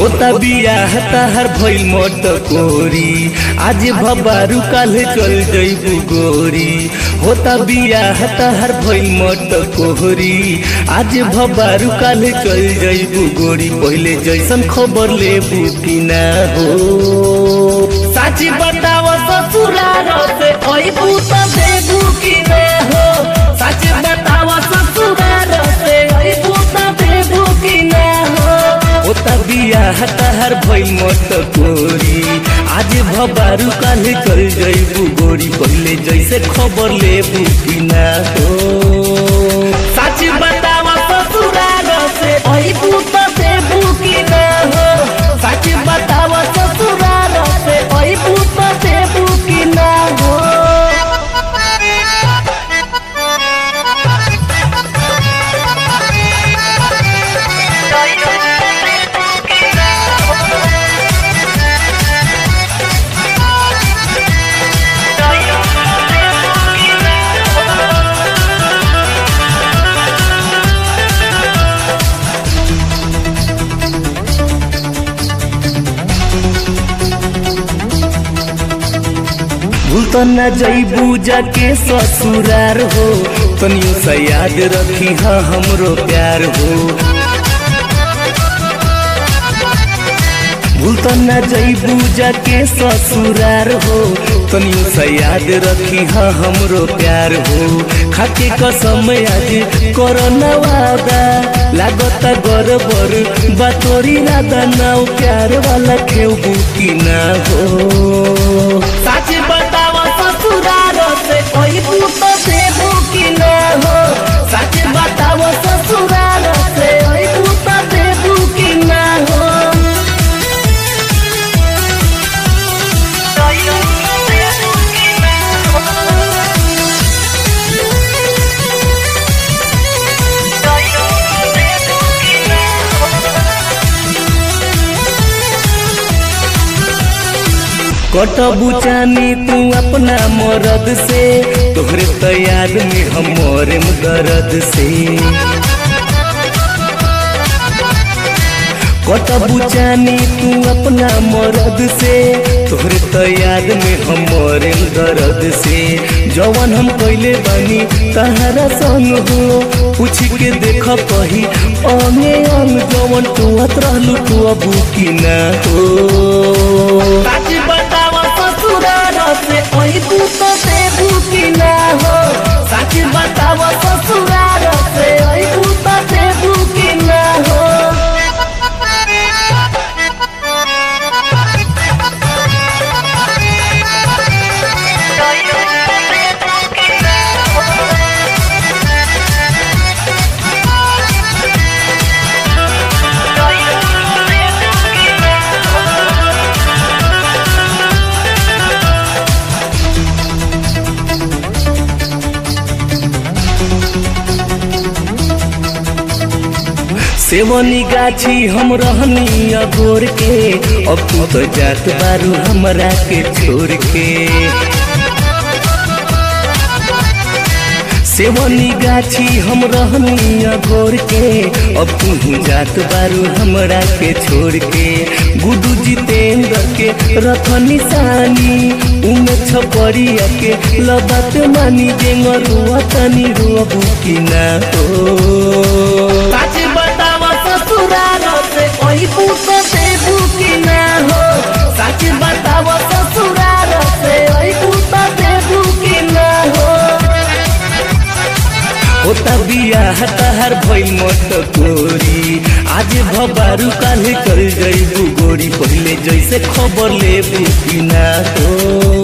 होता बियाह तहर भइल मोट कोरी आज भबारू काल्हे चल जइबू गोरी होता बियाह तहर भइल मोट कोहरी आज भबारू काल्हे चल जइबू गोरी पहिले जैसन खबर लेबू कि ना हो साची बताव ससुरार से अइबू त देबू कि ना हो साची बताव ससुरार से अइबू त देबू कि ना हो ओता बियाह तहर भइल मत कोरी आज भबारू काल्हे चल जइबू गोरी पहिले जैसे खबर लेबू कि ना हो साची बताव ससुरार से अइबू त देबू कि ना हो साची बताव ससुरार से अइबू त देबू कि ना हो भूल तो न जइबू जाके ससुरार हो तनियो सा याद रखी हा हमरो प्यार हो भूल तो न जइबू जाके ससुरार हो तनियो सा याद रखी हा हमरो प्यार हो खाके कसम आज करना वादा लागता गरबर बातोरी राधा नाव प्यार वाला खेबू कि ना हो सच बताव ससुरार से कोई भूत देबू कि ना हो सच बताव ससुरार से कोई भूत देबू कि ना हो कटबू चानी तू अपना मरद से तोहरे तैयार में हम मरम दर्द से कटबू चानी तू अपना मरद से तोहरे तैयार में हम मरम दर्द से जवन हम कैले बानी तहरा संग हो पूछ के देख कही अंगे अंग जवन तू रहलू तू अबू की ना हो सच बताव ससुरार से अइबू त देबू कि ना हो सच बताव ससुरार से अइबू त देबू कि ना हो सेवनी गाछी हम रहनी अगोर के अब तू तो जात बारू हमरा के छोड़ के सेवनी गाछी हम रहनी अगोर के अब तू जात बारू हमरा के छोड़ के गुडू जितेंद्र के रथ निशानी उमे छपरिया के लबत मानी जेंग रुआ तनी रुअबू कि ना हो सच बताव ससुरार से अइबू त देबू कि ना हो सच बताव ससुरार से अइबू त देबू कि ना हो होता बियाह तहर भइल मत कोरी आज भबारू काल्हे चल जइबू गोरी पहिले जैसे खबर लेबू कि ना हो